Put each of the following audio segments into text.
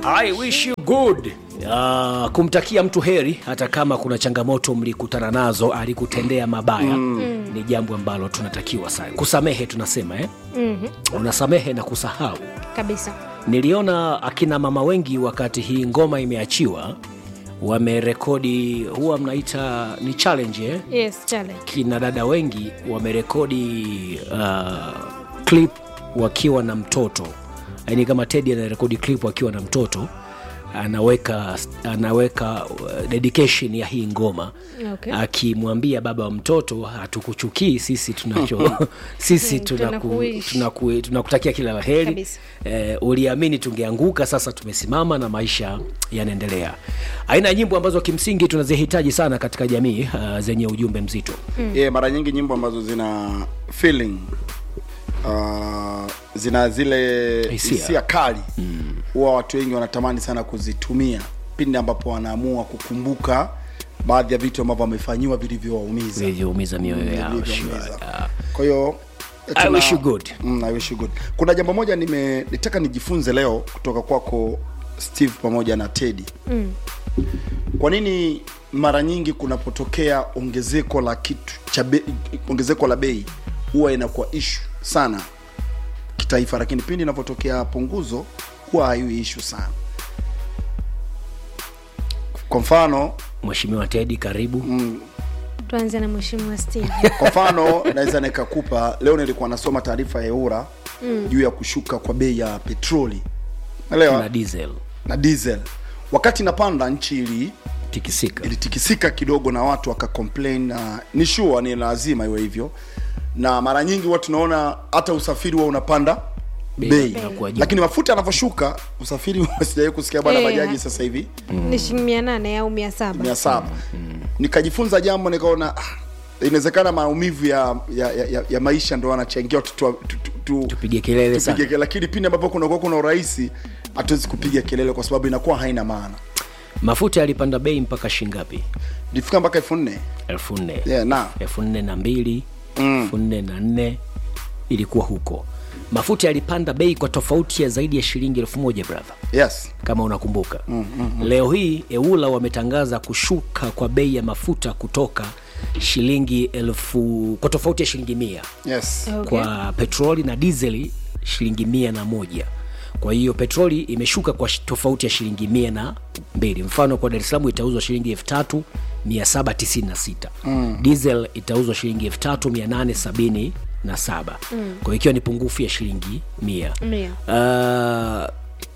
I wish you good. Uh, kumtakia mtu heri hata kama kuna changamoto mlikutana nazo alikutendea mabaya mm. ni jambo ambalo tunatakiwa sana kusamehe tunasema eh? Mhm, unasamehe na kusahau kabisa niliona akina mama wengi wakati hii ngoma imeachiwa wamerekodi huwa mnaita ni challenge eh? yes challenge kina dada wengi wamerekodi uh, clip wakiwa na mtoto yaani kama tedi anarekodi clip akiwa na mtoto anaweka anaweka uh, dedication ya hii ngoma Okay. akimwambia baba wa mtoto hatukuchukii sisi tunacho sisi Mm, tunaku, tunakuishi. tunaku, tunakutakia kila la heri Kabisa. eh, uliamini tungeanguka sasa tumesimama na maisha yanaendelea aina ya nyimbo ambazo kimsingi tunazihitaji sana katika jamii uh, zenye ujumbe mzito yeah, mara nyingi nyimbo ambazo zina feeling uh, zina zile Hisia. hisia kali huwa watu wengi wanatamani sana kuzitumia pindi ambapo wanaamua kukumbuka baadhi ya vitu ambavyo wamefanyiwa vilivyowaumiza vilivyoumiza mioyo yao vilivyowaumiza. sure. kwa hiyo I wish you good. mm, I wish you good. kuna jambo moja nime nitaka nijifunze leo kutoka kwako steve pamoja na tedi mm. kwa nini mara nyingi kunapotokea ongezeko la kitu cha be, ongezeko la bei huwa inakuwa ishu sana kitaifa lakini pindi inapotokea punguzo huwa haiwi ishu sana kwa mfano mheshimiwa tedi karibu tuanze na mheshimiwa steve kwa mfano naweza nikakupa leo nilikuwa nasoma taarifa ya eura mm. juu ya kushuka kwa bei ya petroli naelewa na diesel na diesel wakati inapanda nchi ili tikisika ilitikisika kidogo na watu wakacomplain na ni sure ni lazima iwe hivyo na mara nyingi huwa tunaona hata usafiri huwa unapanda Bei bei inakuwa juu. lakini mafuta yanavyoshuka usafiri huwa sijawahi kusikia bwana Eh, bajaji ha- sasa hivi ni shilingi mia nane au mia saba mia saba nikajifunza jambo nikaona ah, inawezekana maumivu ya, ya, ya, ya, ya maisha ndo anachangia tu, tu, tu, tu, tu, tupige kelele tupige sana kelele lakini pindi ambapo kunakuwa kuna urahisi hatuwezi kupiga kelele kwa sababu inakuwa haina maana mafuta yalipanda bei mpaka shingapi ilifika mpaka elfu nne elfu nne yeah, na elfu nne na mbili elfu nne na nne ilikuwa huko mafuta yalipanda bei kwa tofauti ya zaidi ya shilingi elfu moja brother yes kama unakumbuka mm, mm, mm. leo hii eula wametangaza kushuka kwa bei ya mafuta kutoka shilingi elfu kwa tofauti ya shilingi mia yes Okay. kwa petroli na dizeli shilingi mia na moja kwa hiyo petroli imeshuka kwa shi- tofauti ya shilingi mia na mbili mfano kwa dar es salaam itauzwa shilingi elfu tatu mia saba tisini na sita mm. diesel itauzwa shilingi elfu tatu mia nane sabini na saba mm. kwa hiyo ikiwa ni pungufu ya shilingi mia Mia. uh,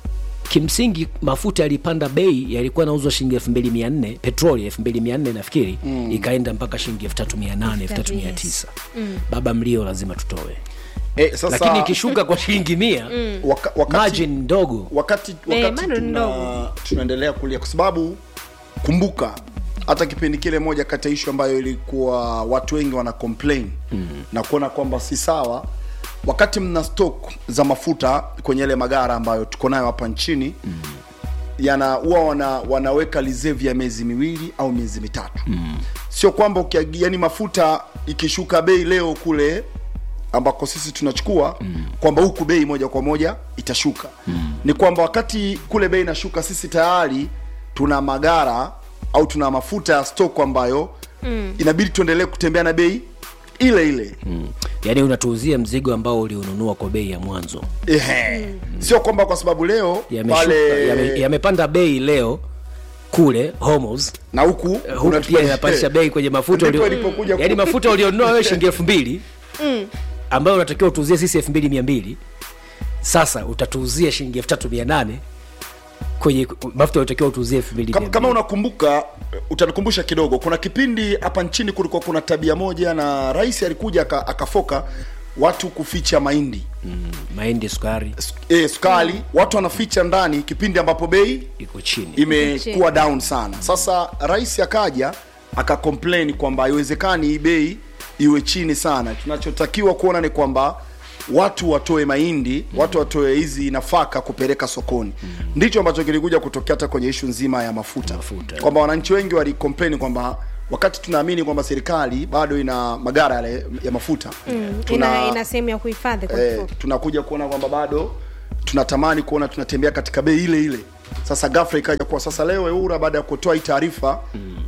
kimsingi mafuta yalipanda bei yalikuwa nauzwa shilingi elfu mbili mia nne petroli elfu mbili mia nne nafikiri mm. ikaenda mpaka shilingi elfu tatu mia nane elfu tatu mia tisa baba mlio lazima tutoe eh, sasa lakini ikishuka kwa shilingi mia waka, wakati, margin ndogo wakati, Eh, wakati bado ni ndogo. tuna, tunaendelea kulia kwa sababu kumbuka hata kipindi kile moja kati ya ishu ambayo ilikuwa watu wengi wana complain mm. na kuona kwamba si sawa wakati mna stock za mafuta kwenye yale magara ambayo tuko nayo hapa nchini mm. yana huwa wana, wanaweka reserve ya miezi miwili au miezi mitatu mm. sio kwamba ukiagi- yani mafuta ikishuka bei leo kule ambako sisi tunachukua mm. kwamba huku bei moja kwa moja itashuka mm. ni kwamba wakati kule bei inashuka sisi tayari tuna magara au tuna mafuta ya stoko ambayo mm. inabidi tuendelee kutembea na bei ile ile mm. yaani unatuuzia mzigo ambao uliununua kwa bei ya mwanzo Ehe. sio kwamba kwa sababu leo Yameshuka- pale yame- yamepanda bei leo kule homos na huku huku unatupa- pia inapandisha bei kwenye mafuta Ndipo ulio- ilipokuja ku- yaani mafuta ulionunua wewe shilingi elfu mbili ambayo unatakiwa utuuzie sisi elfu mbili mia mbili sasa utatuuzia shilingi elfu tatu mia nane kwenye mafuta uliotakiwa utuuzie elfu mbili kama, mia kama mbili unakumbuka utanikumbusha kidogo kuna kipindi hapa nchini kulikuwa kuna tabia moja na rais alikuja aka- akafoka watu kuficha mahindi Mm, mahindi sukari e, sukari mm. watu wanaficha ndani kipindi ambapo bei iko chini imekuwa down sana sasa rais akaja akacomplain kwamba haiwezekani hii bei iwe chini sana tunachotakiwa kuona ni kwamba watu watoe mahindi mm. watu watoe hizi nafaka kupeleka sokoni mm. ndicho ambacho kilikuja kutokea hata kwenye ishu nzima ya mafuta, Mafuta. kwamba wananchi wengi walicomplain kwamba wakati tunaamini kwamba serikali bado ina magara yale ya mafuta Mm, ina, ina sehemu ya kuhifadhi kwa eh, kifupi. tunakuja kuona kwamba bado tunatamani kuona tunatembea katika bei ile ile sasa ghafla ikaja kuwa sasa leo eura baada ya kutoa hii taarifa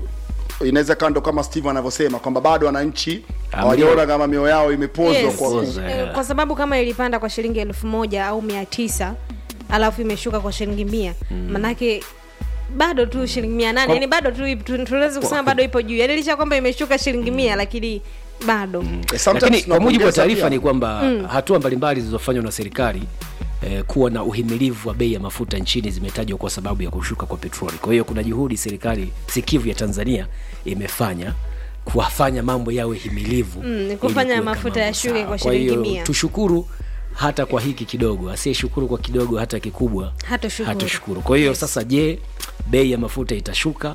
inaweza kaa ndo kama steve anavyosema kwamba bado wananchi hawajaona kama mioyo yao imepozwa yes. kwa Poza, Eh, kwa sababu kama ilipanda kwa shilingi elfu moja au mia tisa alafu imeshuka kwa shilingi mia manake bado tu shilingi mia nane Kwa- yani bado tu tu- tunaweza kusema bado ipo juu yani licha ya kwamba imeshuka shilingi mia lakini bado Eh, sometimes lakini kwa mujibu wa tunapongeza taarifa pia. ni kwamba hatua mbalimbali zilizofanywa na serikali eh, kuwa na uhimilivu wa bei ya mafuta nchini zimetajwa kwa sababu ya kushuka kwa petroli kwa hiyo kuna juhudi serikali sikivu ya tanzania imefanya kuwafanya mambo yawe himilivu Mm, ili kufanya kuweka mafuta mambo yashuke sawa. kwa Kwa shilingi hiyo mia. tushukuru hata kwa hiki kidogo asiyeshukuru kwa kidogo hata kikubwa Hatoshukuru. hatoshukuru kwa hiyo sasa je bei ya mafuta itashuka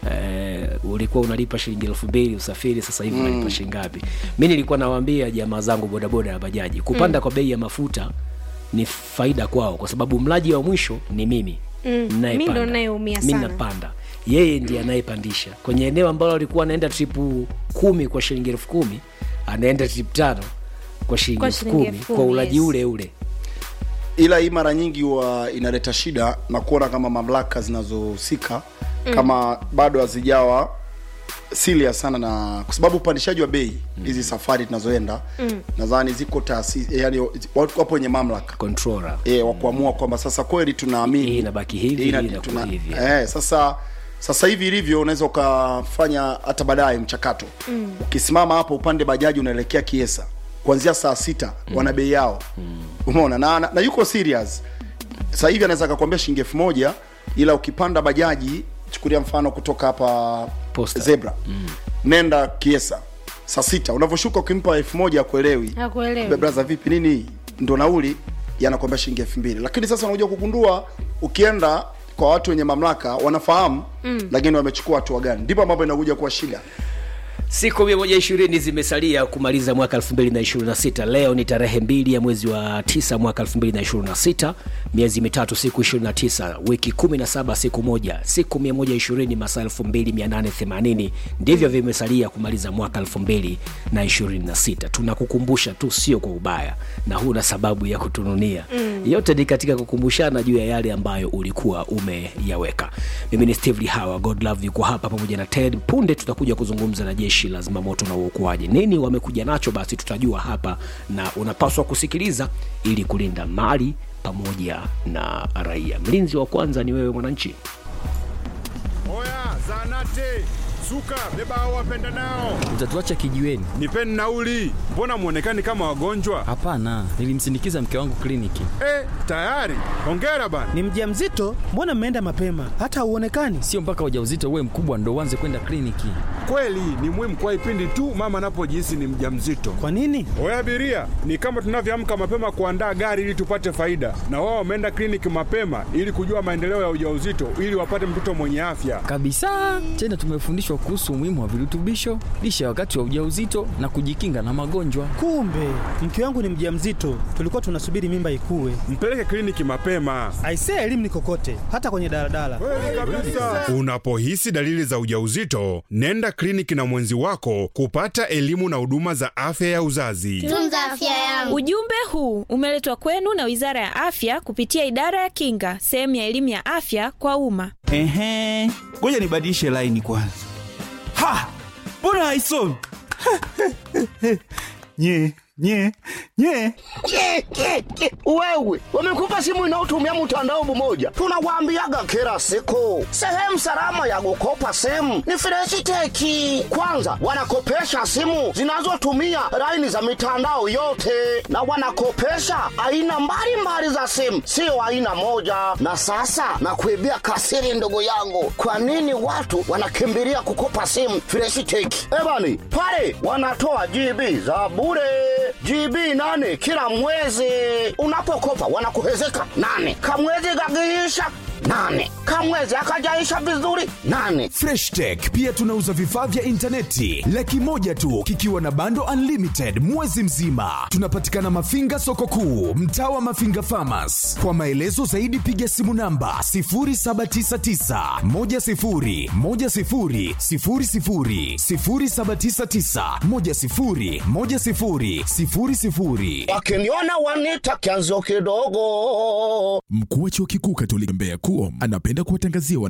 Eh, ulikuwa unalipa shilingi elfu mbili usafiri sasa hivi unalipa shilingi ngapi mi nilikuwa nawaambia jamaa zangu bodaboda na bajaji kupanda kwa bei ya mafuta ni faida kwao kwa sababu mlaji wa mwisho ni mimi Mm, Ninayepanda. mi ndo nayeumia Mi sana. napanda yeye ndiye anayepandisha kwenye eneo ambalo alikuwa anaenda tripu kumi kwa shilingi elfu kumi anaenda trip tano kwa shilingi Kwa elfu shilingi kumi elfu kwa kumi, ulaji yes. ule ule ila hii mara nyingi huwa inaleta shida na kuona kama mamlaka zinazohusika mm. kama bado hazijawa serious sana na kwa sababu upandishaji wa bei hizi mm. safari tunazoenda mm. nadhani ziko taasisi yani watu wapo wenye mamlaka controller e, wa kuamua kwamba sasa kweli tunaamini Hii inabaki hivi, hii ina- hii inakuwa tuna- hivi. eh, sasa sasa hivi ilivyo unaweza ukafanya hata baadaye mchakato mm. ukisimama hapo upande bajaji unaelekea kiesa kuanzia saa sita mm. wana bei yao mm. umeona na, na, na yuko serious sasa hivi anaweza akakwambia shilingi elfu moja ila ukipanda bajaji chukulia mfano kutoka hapa Posta. zebra mm. nenda kiesa saa sita unavyoshuka ukimpa elfu moja akuelewi Hakuelewi. braza vipi nini ndo nauli yanakwambia shilingi elfu mbili lakini sasa unakuja kugundua ukienda kwa watu wenye mamlaka wanafahamu mm. lakini wamechukua hatua gani ndipo mambo inakuja kuwa shida siku 120 zimesalia kumaliza mwaka 2026 leo ni tarehe mbili ya mwezi wa 9 mwaka 2026 miezi mitatu siku 29 wiki 17 siku moja siku 120 masaa 2880 ndivyo vimesalia kumaliza mwaka 2026 tunakukumbusha tu sio kwa ubaya na huna sababu ya kutununia mm. yote ni katika kukumbushana juu ya yale ambayo ulikuwa umeyaweka mimi ni steve lihawa godlove yuko hapa pamoja na ted punde tutakuja kuzungumza na jeshi la zimamoto na uokoaji nini wamekuja nacho basi tutajua hapa na unapaswa kusikiliza ili kulinda mali pamoja na raia mlinzi wa kwanza ni wewe mwananchi Oya, zanate suka, beba hao wapenda nao, Utatuacha kijiweni? nipeni nauli. Mbona mwonekani kama wagonjwa? Hapana, nilimsindikiza mke wangu kliniki. Eh, tayari. Hongera bana. Ni mjamzito? Mbona mmeenda mapema? Hata hauonekani. Sio mpaka ujauzito uwe mkubwa ndo uanze kwenda kliniki. Kweli ni muhimu kwa ipindi tu mama anapojihisi ni mjamzito. Kwa nini? Oya abiria, ni kama tunavyoamka mapema kuandaa gari ili tupate faida, na wao wameenda kliniki mapema ili kujua maendeleo ya ujauzito ili wapate mtoto mwenye afya. Kabisa. Tena tumefundishwa kuhusu umuhimu wa virutubisho, lishe ya wakati wa ujauzito na kujikinga na magonjwa. Kumbe mke wangu ni mjamzito, tulikuwa tunasubiri mimba ikue. Mpeleke kliniki mapema. Aisee, elimu ni kokote, hata kwenye daladala. Unapohisi dalili za ujauzito, nenda kliniki na mwenzi wako kupata elimu na huduma za afya ya uzazi. Tunza afya yangu. Ujumbe huu umeletwa kwenu na Wizara ya Afya kupitia Idara ya Kinga, sehemu ya elimu ya afya kwa umma. Ehe, ngoja nibadilishe laini kwanza. Ha, mbona haisomi? nye nye nye Ke, ke, ke. Wewe wamekupa simu inayotumia mtandao mmoja, tunawaambiaga kila siku, sehemu salama ya kukopa simu ni Freshiteki. Kwanza wanakopesha simu zinazotumia laini za mitandao yote, na wanakopesha aina mbalimbali za simu, sio aina moja. Na sasa nakuibia kasiri, ndugu yangu, kwa nini watu wanakimbilia kukopa simu Freshiteki? Ebani pale wanatoa GB za bure GB nane kila mwezi. Unapokopa wanakuhezeka nane, kamwezi kakiisha nane, kamwezi akajaisha vizuri nane. Fresh Tech pia tunauza vifaa vya intaneti laki moja tu kikiwa na bando unlimited mwezi mzima. Tunapatikana Mafinga soko kuu, mtaa wa Mafinga Farmers. Kwa maelezo zaidi piga simu namba 0799 10 10 00 0799 10 10 00. Wakiniona wanita kianzio kidogo. Mkuu wa chuo kikuu Katoliki Mbeya Kuom anapenda kuwatangazia